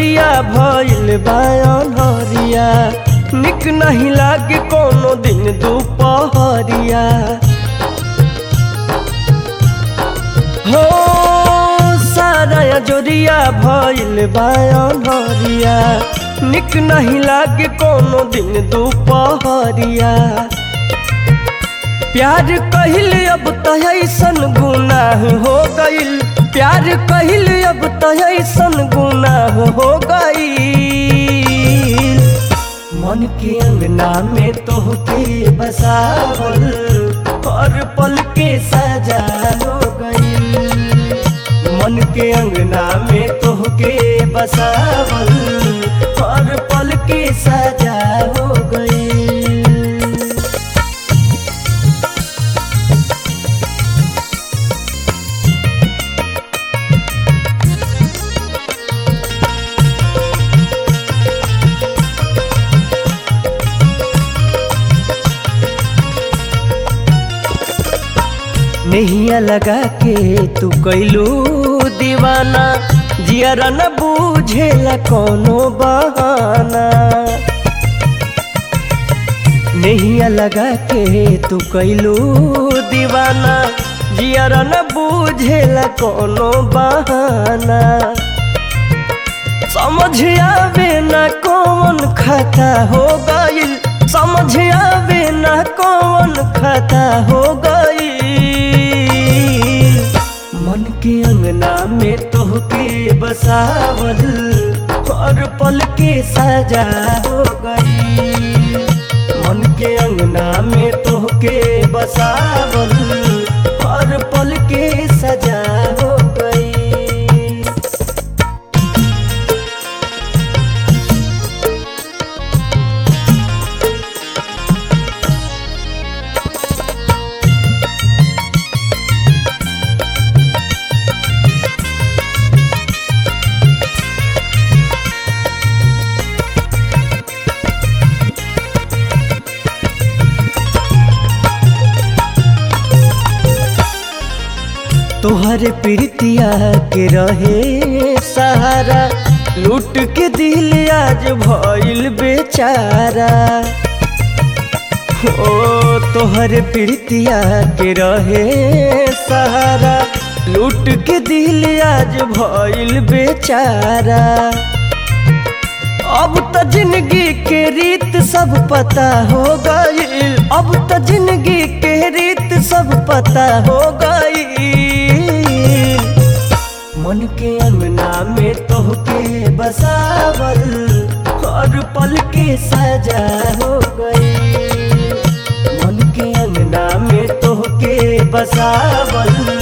जोरिया भइल बायन हरिया निक नहीं लागे कोनो दिन दुपहरिया हो सारा जोरिया भइल बायन हरिया निक नहीं लागे कोनो दिन दुपहरिया प्यार कहिल अब तो ऐसन गुनाह हो गइल प्यार कहिल अब तो ऐसन गुनाह हो गइल मन के अंगना में तोहके बसावल हर पल के सजा हो गइल मन के अंगना में तोहके बसावल हर पल के सजा हो गइल नहिया लगा के तू कैलू दीवाना जियरा न बूझेला कोनो बहाना नहिया लगा के तू कैलू दीवाना जियरा न बूझेला कोनो बहाना समझ आवे न कौन खता हो गइल समझ आवे न कौन खता हो गइल मन के अंगना में तोहके बसावल हर पल के सजा हो गइल मन के अंगना में तोहके बसावल हर पल के सजा हो गइल तोहर प्रीतिया के रहे सहारा लूट के दिल आज भइल बेचारा ओ तोहर प्रीतिया के रहे सहारा लूट के दिल आज भइल बेचारा अब तो जिंदगी के रीत सब पता हो गइल अब तो जिंदगी के रीत सब पता हो गइल मन के अंगना में तोहके बसावल हर पल के सजा हो गइल मन के अंगना में तोहके बसावल